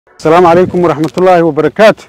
السلام عليكم ورحمة الله وبركاته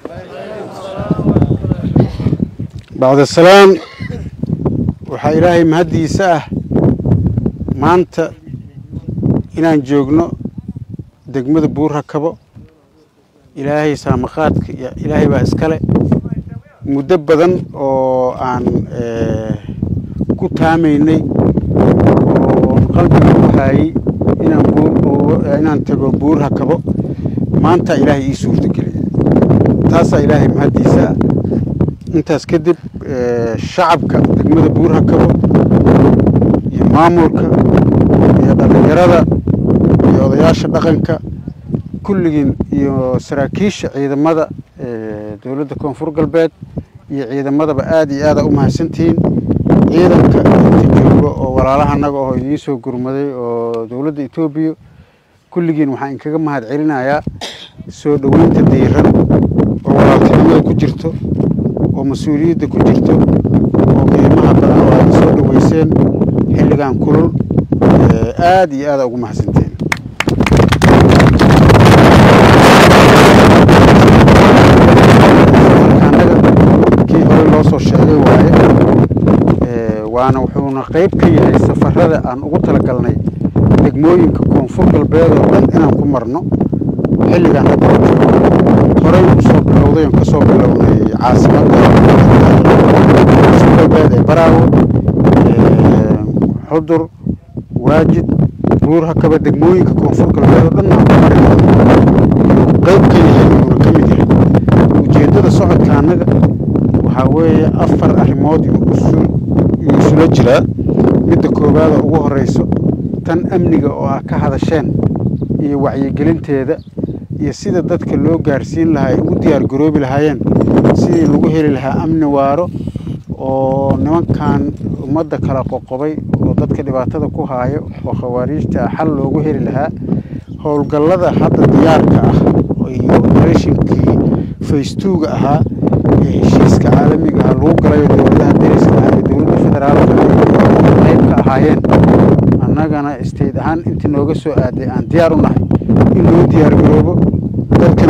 بعد السلام waxaa ilaahay mahaddiisa ah maanta inaan joogno degmada buurrakabo ilaahay saamaqaadka ilaahay baa iskale muddo badan oo aan ku taamaynay oo qalbiga ku haayey inaan inaan tago buurrakabo maanta ilaahay ii suurtageliyay taasaa ilaahay mahaddiisa ah intaas kadib shacabka degmada buurrakabo iyo maamulka iyo dhallinyarada iyo odayaasha dhaqanka kulligiin iyo saraakiisha ciidamada dowladda koonfur galbeed iyo ciidamadaba aad iyo aada u mahadsantihiin ciidanka inta jooga oo walaalahanaga oo idiin soo gurmaday oo dowladda etoobiya kulligiin waxaan inkaga mahad celinayaa soo dhoweynta diiran oo walaaltinimada ku jirto oo mas-uuliyadda ku jirto oo qiimaha badan oo aad soo dhoweyseen xilligan kulul aad iyo aada ugu mahadsanteen anaga kii hore loo soo sheegay waaye waana wuxuuna qayb ka yahay safarada aan ugu talagalnay degmooyinka koonfur galbeed oo dhan inaan ku marno xilligan hadda horey usoo bilowday oon kasoo bilownay caasimadda koonfur galbeed ee baraawo xudur waajid buurhakaba degmooyinka koonfur galbeed oo dhan aan ku mari qayb ka yahay uuna ka mid yahay ujeeddada socodka annaga waxaa weeye afar arrimood yuu isula jiraa midda koowaada ugu horeyso tan amniga oo ah ka hadasheen iyo wacyigelinteeda iyo sida dadka loo gaarsiin lahaa ay ugu diyaar garoobi lahaayeen sidii lagu heli lahaa amni waaro oo nimankan ummadda kala qoqobay oo dadka dhibaatada ku haayo oo khawaariijta xal loogu heli lahaa howlgallada hadda diyaarka ah iyo operatinkii faystuuga ahaa ee heshiiska caalamiga ah lagu galayo dowladaha deriska ah iyo dowladda federaalka qayb ka ahaayeen annagana state ahaan intii nooga soo aaday aan diyaar u nahay in loo diyaar garoobo dadkan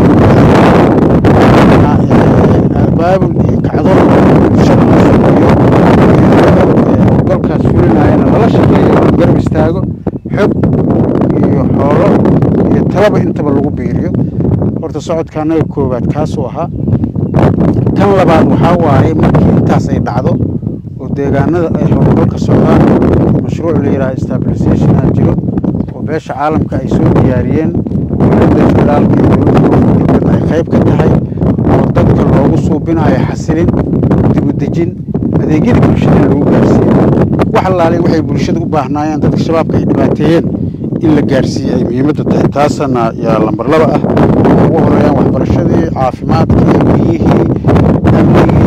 abaabul iyo kacdoon bulshada iyo howlgalkaas fulinayana lala shaqeeyo garab istaago xog iyo xoolo iyo talaba intaba lagu biiriyo horta socodka annaga koowaad kaasuu ahaa tan labaad waxaa waaye markii intaas ay dhacdo oo deegaanada ay howlgal ka socdaan mashruuc la yidhaha stabilisationa jiro oo beesha caalamka ay soo diyaariyeen dowladda federaalka iyo dowladda koonfurgalbeed ay qayb ka tahay oo dadka loogu suubinayo xasilin dibudejin adeegyada bulshada in lagu gaarsiiyo wax allaale waxay bulshada u baahnaayeen dadka shabaabka ay dhibaateeyeen in la gaarsiiye ay muhiimadda tahay taasana yaa lambar laba ah oo ugu horeeyaan waxbarashadii caafimaadkii biyihii amnigii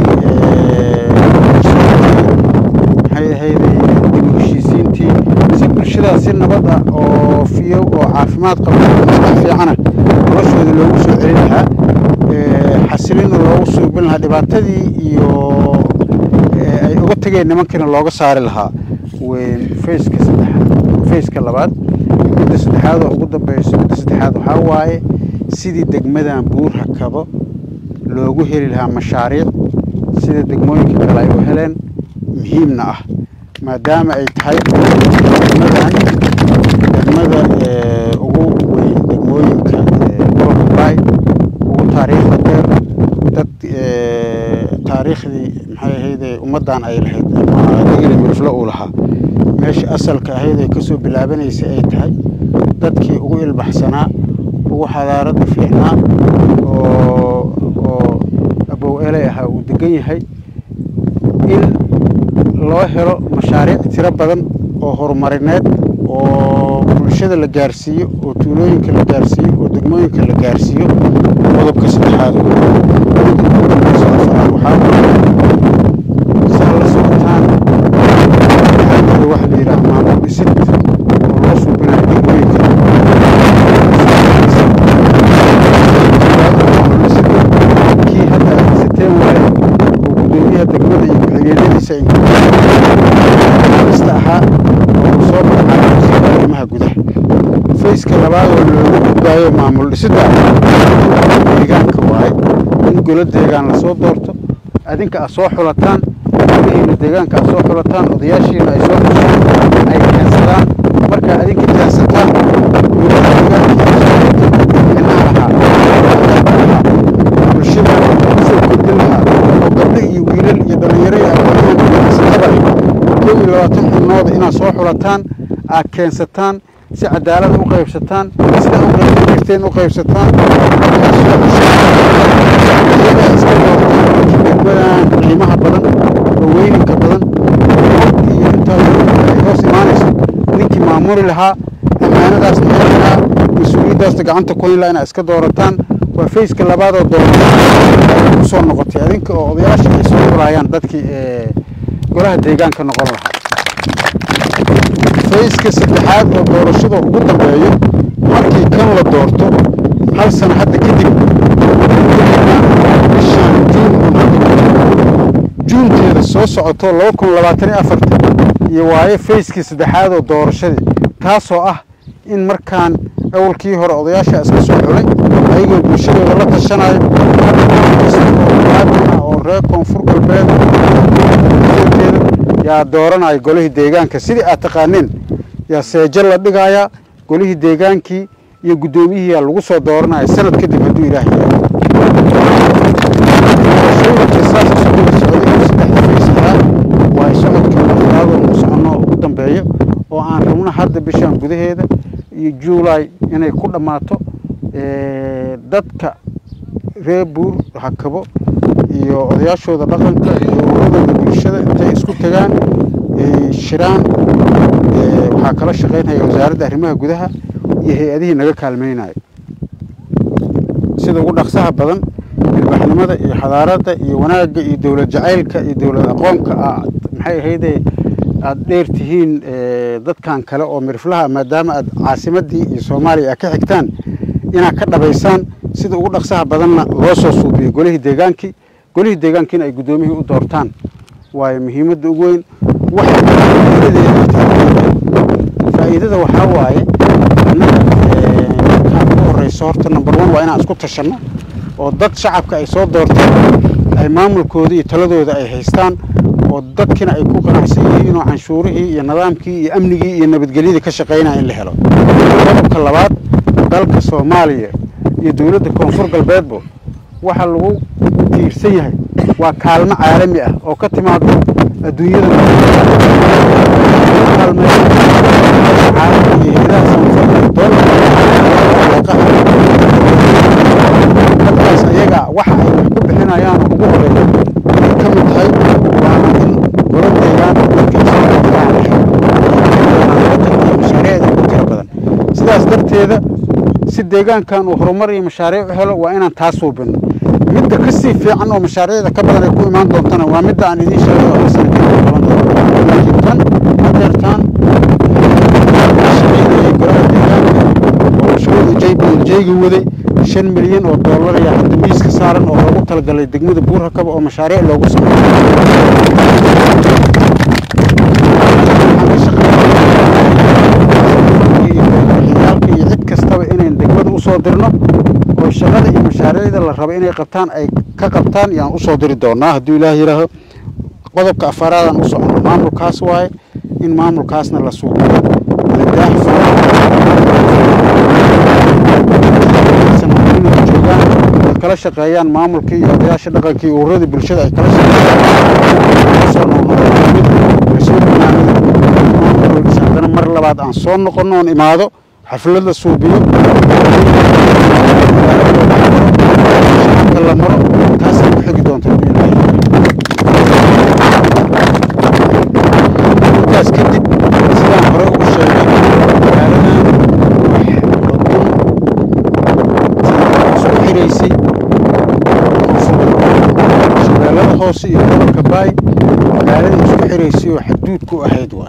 maxay ahayday dib u heshiisiintii si bulshadaas si nabad ah oo fiyow oo caafimaad qaba maskax fiicana noloshooda loogu soo celin lahaa xasilina loogu suubin lahaa dhibaatadii iyo ay uga tageen nimankiina looga saari lahaa fayska saddexaad fayska labaad midda saddexaad oo ugu dambeyso midda saddexaad waxaa waaye sidii degmadan buurhakabo loogu heli lahaa mashaariic sida degmooyinka kale ay u heleen muhiimna ah maadaama ay tahay degmadan degmada ugu weyn degmooyinka gobolka baay ugu taariikhda dheer dad taariikhdii maxay ahayde ummaddan ay lahayd ama digili mirflo uu lahaa meesha asalka ahayd ay kasoo bilaabanaysay ay tahay dadkii ugu ilbaxsanaa ugu xadaaradda fiicnaa oo oo abow eley ahaa uu degan yahay in loo helo mashaariic tiro badan oo horumarineed oo bulshada la gaarsiiyo oo tuulooyinka la gaarsiiyo oo degmooyinka la gaarsiiyo qodobka saddexaad waxaa saa la socotaan waxa la yidhaha maamul dhisid oo loo suubinayo degmooyinka kii hadda aad dhisateen waaye oo gudoomiyaha degmada iyo ku-xigeenadiisa ista ahaa oo soo magacaabay arrimaha gudaha fayska labaad oo looga gudbaayo maamul dhisidda deegaanka waaye in golo deegaan lasoo doorto adinka aad soo xulataan golahiina deegaanka aad soo xulataan odayaashiina ay soo xushaan ay keensadaan markaa adinka keensataan golaha deegaanka lahaa bulshada kusoo kordhin lahaa oo gabdho iyo wiilal iyo dhallinyaro iyo aqoonyahan iyo kastabale kow iyo labaatan xubnooda inaad soo xulataan aad keensataan si cadaalad u qaybsataan sida u qaybsan jirteen u qaybsataan degmadan qiimaha badan oo weyninka badan waqti iyo intaas ay hoos imaanayso ninkii maamuli lahaa ammaanadaas noqon lahaa mas-uuliyaddaasna gacanta ku hayn lahaa inaad iska doorataan waa fayska labaadoo doorata kusoo noqotay adinka oo odayaasha ay soo xulaayaan dadkii golaha deegaanka noqon lahaa fayska saddexaad oo doorashada ugu dambeeyo markii kan la doorto hal sano hadda kadib bishaan juun oo hadda juunteeda soo socoto laba kun labaatan iyo afarta iyo waaye fayskii saddexaad oo doorashadii taasoo ah in markaan awalkii hore odayaasha iska soo xulay ayagoo bulshadooda la tashanayo oo reer koonfur galbeed yaa dooranaya golihii deegaanka sidii aad taqaaneen yaa seejo la dhigayaa golihii deegaankii iyo guddoomiyihii yaa lagu soo dooranaya sanad kadib hadduu ilaah waa socodka afraadoo lagu soconno ugu dambeeyo oo aan rabno hadda bishaan gudaheeda iyo juulay inay ku dhammaato dadka reer buur hakabo iyo odayaashooda dhaqanka iyo uradooda bulshada intay isku tagaan shiraan waxaa kala shaqaynaya wasaaradda arrimaha gudaha iyo hay-adihii naga kaalmaynayo sida ugu dhaqsaha badan ilbaxnimada iyo xadaaradda iyo wanaagga iyo dowlad jacaylka iyo dowlad aqoonka aad maxay ahayde aada dheer tihiin dadkan kale oo miriflaha maadaama aad caasimaddii iyo soomaaliya aad ka xigtaan inaad ka dhabaysaan sida ugu dhaqsaha badanna loo soo suubiyo golihii deegaankii golihii deegaankiina ay guddoomiyihii u doortaan waayo muhiimadda ugu weyn faa'iidada waxaa waaye annaga markaan ugu horreyso horta number one waa inaan isku tashanno oo dad shacabka ay soo doorteen ay maamulkooda iyo taladooda ay haystaan oo dadkina ay ku qanacsan yihiin oo canshuurihii iyo nidaamkii iyo amnigii iyo nabadgelyadii ka shaqaynaya in la helo qodobka labaad dalka soomaaliya iyo dowladda koonfur galbeedbo waxa lagu tiirsan yahay waa kaalmo caalami ah oo ka timaado adduunyada caalamka iyo hayadaha samafalka dadkaas ayaga waxa ay wax ku bixinayaan ugu horeeya ay ka mid tahay waana in golo deegaan dadka mashaariicda ku tira badan sidaas darteeda si deegaankan uu horumar iyo mashaariic u helo waa inaan taas suubino midda ka sii fiican oo mashaariicda ka badan ay ku imaan doontana waa midda aan idiin sheegay oo sana kadib qaban doono laakiin tan hadeertaan shaqaynayay golaha deegaanka oo mashruuca j b l j-ga waday shan milyan oo doolar ayaa hadda miiska saaran oo loogu talagalay degmada buurhakaba oo mashaariic loogu sameeyo waxyaalka iyo cid kastaba inayn degmada usoo dirno oo shaqada iyo mashaariicda la rabo inay qabtaan ay ka qabtaan yaan usoo diri doonaa hadduu ilaah yidhaaho qodobka afaraadaan u socono maamulkaas waaye in maamulkaasna la suuqiyo ladaax joogaan ay kala shaqeeyaan maamulkii iyo odayaasha dhaqankii ururadii bulshada ay kala shaqeeyaan haddana mar labaad aan soo noqono oon imaado xaflad la suubiyo la maro taasay ku xigi doonta intaas kadib sidaan hore ugu sheegay magaaladan isku xiraysay shabeellada hoose iyo gobolka baay magaalada isku xiraysay oo xaduudku ahayd waay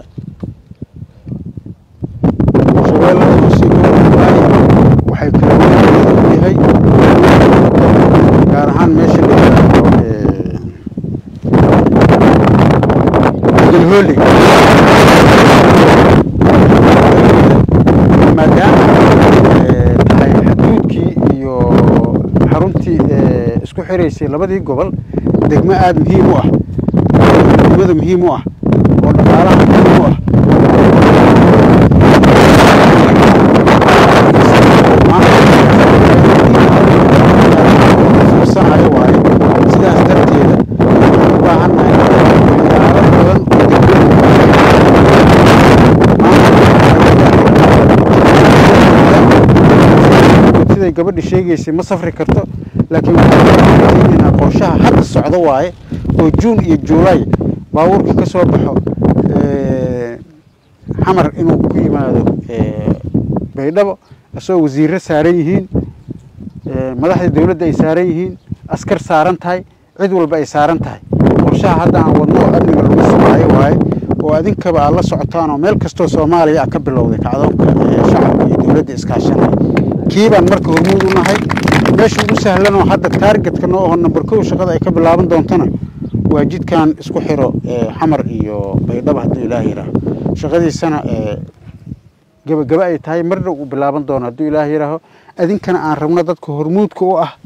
shabeellada hoose iyo gobolka baay waxay kala wanaagsan yahay gaar ahaan meesha la yidhaahdo galhooli maadaama xaruntii isku xiraysay labadii gobol degmo aada muhiim u ah degmada muhiim u ah oo dhaqaalaha muhiim u ah sanayo waaye sidaas darteeda waxaan u baahannahay ilaalo badan siday gabadha sheegaysay ma safri karto laakiin waxaan qorshaha hadda socdo waaye oo juun iyo juulay baabuurka ka soo baxo xamar inuu ku yimaado baydhabo isagoo wasiirro saaran yihiin madaxda dowladda ay saaran yihiin askar saaran tahay cid walba ay saaran tahay qorshaha hadda aan wadno oo amniga lagu sugaayo waaye oo adinkaba aad la socotaan oo meel kastoo soomaaliya ah ka bilowday kacdoonka shacabka iyo dowladda iskaashanaya kii baan marka hormuud u nahay meesha ugu sahlanoo hadda taargetka noo aho namber kow shaqada ay ka bilaaban doontana waa jidkan isku xiro xamar iyo baydhaba hadduu ilaah yidhaaho shaqadiisana gebagaba ay tahay marna uu bilaaban doono hadduu ilaah yidhaaho adinkana aan rabno dadka hormuudka u ah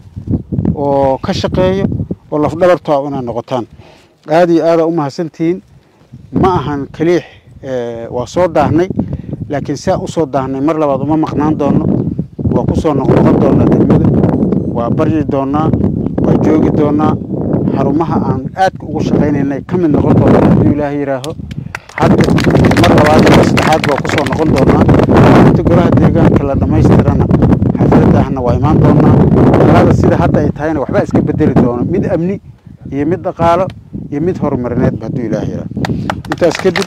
oo ka shaqeeyo oo lafdhabarto ah inaad noqotaan aada iyo aadaa u mahadsantihiin ma ahan kaliix waa soo daahnay laakiin saa u soo daahnay mar labaad uma maqnaan doono waa ku soo noqnoqon doonaa degmada waa baryi doonaa waa joogi doonaa xarumaha aan aadka ugu shaqaynaynay ka mid noqon doonaa hadduu ilaaha yidhaaho hadda mar labaad iyo saddexaad baa kusoo noqon doonaa inta golaha deegaanka la dhammaystirana xafladahna waa imaan doonaa shaqada sida hadda ay tahayna waxbaa iska bedeli doona mid amni iyo mid dhaqaalo iyo mid horumarineedba hadduu ilaaha yidhaaho intaas kadib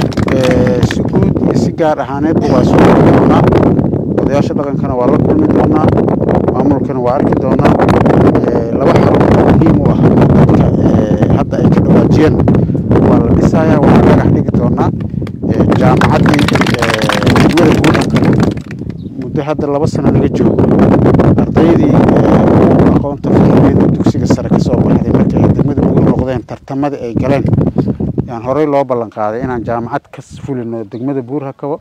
si guud iyo si gaar ahaaneedba waa soo noqon doonaa odayaasha dhaqankana waa la kulmi doonaa maamulkana waa arki doonaa laba xarun muhiim u ah dadka hadda ay ka dhawaajiyeen waa la dhisayaa waa dhagax dhigi doonaa jaamacaddii degmada buuranka muddo hadda laba sano laga joogo ardaydii aqoonta fiqigeeda dugsiga sare ka soo baxday markay ay degmada buur noqdeen tartamadii ay galeen yaan horey loo ballan qaaday inaan jaamacad ka fulino degmada buur hakabo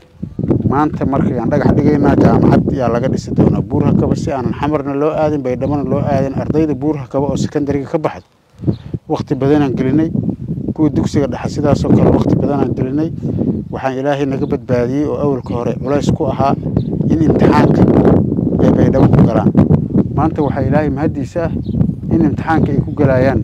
maanta markayaan dhagax dhigaynaa jaamacad yaa laga dhisi doonaa buur hakaba si aanan xamarna loo aadin baydhabona loo aadin ardayda buur hakaba oo sekondariga ka baxdo wakti badanaan gelinay kuwa dugsiga dhexe sidaasoo kale wakti badanaan gelinay waxaan ilaahay naga badbaadiyey oo awalka hore culays ku ahaa in imtixaanka ay baydhabo ku galaan maanta waxaa ilaahay mahaddiisa ah in imtixaanka ay ku galayaan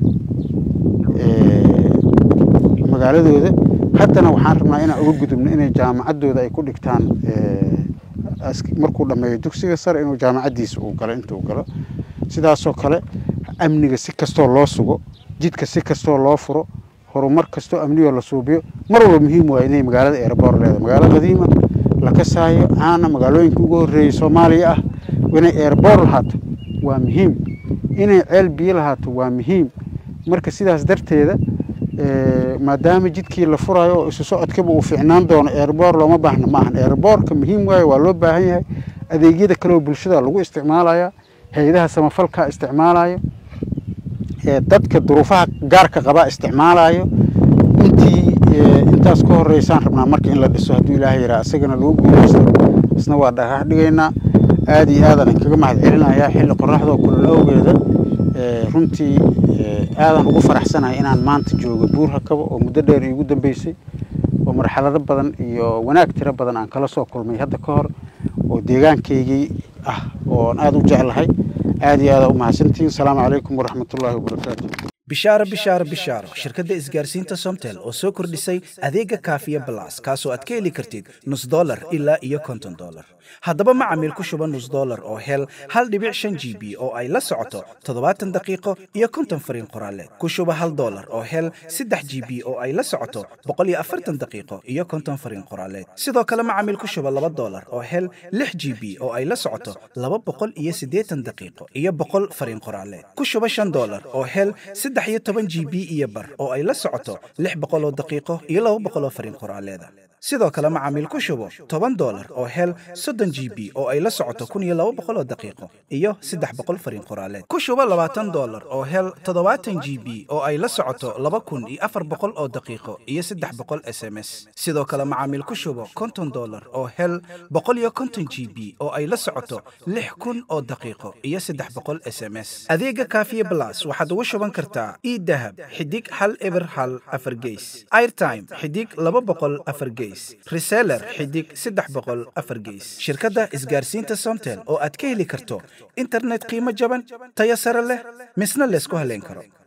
magaaladooda haddana waxaan rabnaa inaan uga gudubno inay jaamacaddooda ay ku dhigtaan markuu dhammeeyo dugsiga sare inuu jaamacaddiisa uu galo intuu galo sidaasoo kale amniga si kastoo loo sugo jidka si kastoo loo furo horumar kastoo amnigoo la suubiyo mar walba muhiim waa inay magaalada eeraboor leedahay magaalo qadiima la kasaayo caana magaalooyinka ugu horreeyey soomaaliya ah inay eeraboor lahaato waa muhiim inay ceel biyo lahaato waa muhiim marka sidaas darteeda maadaama jidkii la furayo oo isu socodkaba uu fiicnaan doono eeraboor looma baahna ma ahan eeraboorka muhiim waayo waa loo baahan yahay adeegyada kaleoo bulshada lagu isticmaalaya hay-adaha samafalka isticmaalayo dadka duruufaha gaarka qabaa isticmaalayo intii intaas ka horeysaan rabnaa marka in la dhiso hadduu ilaahay yaraa isagana lagu guuleysto isna waa dhagax dhigaynaa aada iyo aadan inkaga mahad celinayaa xilli qoraxdoo kulol awgeeda runtii aadan ugu faraxsanahay inaan maanta joogo buur hakabo oo muddo dheer iigu dambeysay oo marxalado badan iyo wanaag tiro badan aan kala soo kulmay hadda ka hor oo deegaankaygii ah ooan aada u jeclahay aada iyo aada u mahadsantihiin asalaamu calaykum waraxmatullaahi wabarakaatu bishaaro bishaaro bishaaro shirkadda isgaarsiinta somtel oo soo kordhisay adeega kaafiya balas kaasoo aad ka heli kartid nus dolar ilaa iyo konton dolar haddaba macamiil ku shuba nus dolar oo hel hal dhibic shan g b oo ay la socoto toddobaatan daqiiqo iyo konton fariin qoraaleed ku shuba hal dolar oo hel saddex g b oo ay la socoto boqol iyo afartan daqiiqo iyo konton fariin qoraaleed sidoo kale macamiil ku shuba laba dolar oo hel lix g b oo ay la socoto laba boqol iyo siddeetan daqiiqo iyo boqol fariin qoraaleed ku shuba shan dolar oo hel saddex iyo toban g b iyo bar oo ay la socoto lix boqol oo daqiiqo iyo laba boqol oo fariin qoraaleeda sidoo kale macaamiil ku shubo toban dolar oo hel soddon g b oo ay la socoto kun iyo laba boqol oo daqiiqo iyo saddex boqol fariin qoraaleed ku shubo labaatan dolar oo hel toddobaatan g b oo ay la socoto laba kun iyo afar boqol oo daqiiqo iyo saddex boqol s m s sidoo kale macaamiil ku shubo konton dolar oo hel boqol iyo konton g b oo ay la socoto lix kun oo daqiiqo iyo saddex boqol s m s adeega kaafiye blas waxaad ugu shuban kartaa idahab xidig hal eber hal afar geys airtime xidig laba boqol afar geys reseller xidig saddex boqol afar geys shirkadda isgaarsiinta somtel oo aad ka heli karto internet qiimo jaban tayo sare leh misna laysku haleyn karo